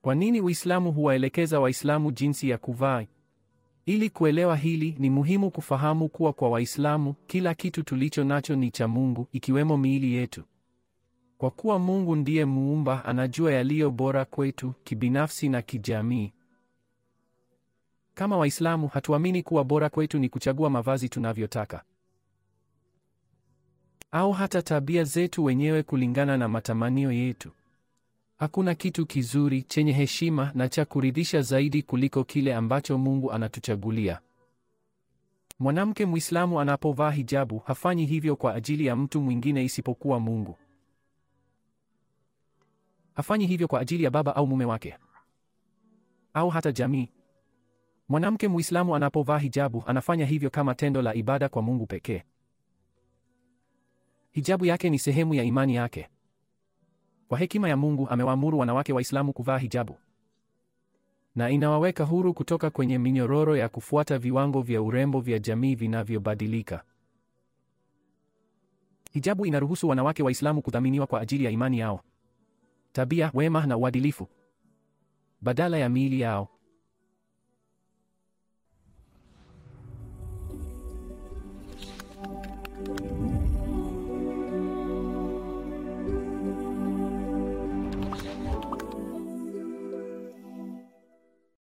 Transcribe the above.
Kwa nini Uislamu huwaelekeza Waislamu jinsi ya kuvaa? Ili kuelewa hili, ni muhimu kufahamu kuwa kwa Waislamu, kila kitu tulicho nacho ni cha Mungu, ikiwemo miili yetu. Kwa kuwa Mungu ndiye muumba, anajua yaliyo bora kwetu kibinafsi na kijamii. Kama Waislamu, hatuamini kuwa bora kwetu ni kuchagua mavazi tunavyotaka au hata tabia zetu wenyewe kulingana na matamanio yetu. Hakuna kitu kizuri, chenye heshima na cha kuridhisha zaidi kuliko kile ambacho Mungu anatuchagulia. Mwanamke Mwislamu anapovaa hijabu, hafanyi hivyo kwa ajili ya mtu mwingine isipokuwa Mungu. Hafanyi hivyo kwa ajili ya baba au mume wake au hata jamii. Mwanamke Mwislamu anapovaa hijabu, anafanya hivyo kama tendo la ibada kwa Mungu pekee. Hijabu yake ni sehemu ya imani yake. Kwa hekima ya Mungu amewaamuru wanawake Waislamu kuvaa hijabu, na inawaweka huru kutoka kwenye minyororo ya kufuata viwango vya urembo vya jamii vinavyobadilika. Hijabu inaruhusu wanawake Waislamu kudhaminiwa kwa ajili ya imani yao, tabia, wema na uadilifu badala ya miili yao.